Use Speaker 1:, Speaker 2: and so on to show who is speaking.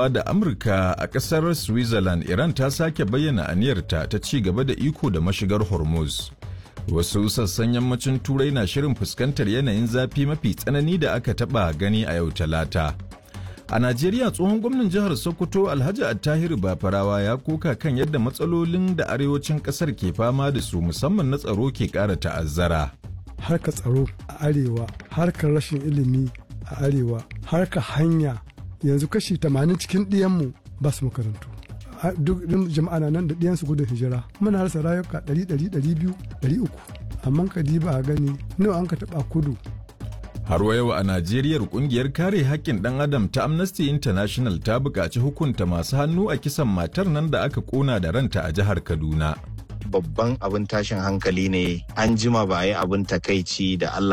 Speaker 1: da Amurka a ƙasar Switzerland Iran ta sake bayyana aniyarta ta ci gaba da iko da mashigar Hormuz. Wasu sassan yammacin Turai na shirin fuskantar yanayin zafi mafi tsanani da aka taɓa gani a yau Talata. A Najeriya tsohon gwamnan jihar Sokoto Alhaji Attahiru Bafarawa ya koka kan yadda matsalolin da arewacin ƙasar ke fama da su musamman na tsaro ke ƙara ta'azzara.
Speaker 2: Harkar tsaro a arewa, harkar rashin ilimi a arewa, harkar hanya yanzu kashi 80 cikin ɗiyanmu ba su makarantu. duk jama'a na nan da ɗiyansu gudun hijira muna rasa rayuka ɗari ɗari ɗari biyu ɗari uku amma ka diba a gani nawa an ka taɓa kudu
Speaker 1: Har wa yau a Najeriya kungiyar kare haƙƙin ɗan adam ta Amnesty International ta buƙaci hukunta masu hannu a kisan matar nan da aka ƙona da ranta a jihar Kaduna.
Speaker 3: Babban abin tashin hankali ne an jima ba a yi abin takaici da Allah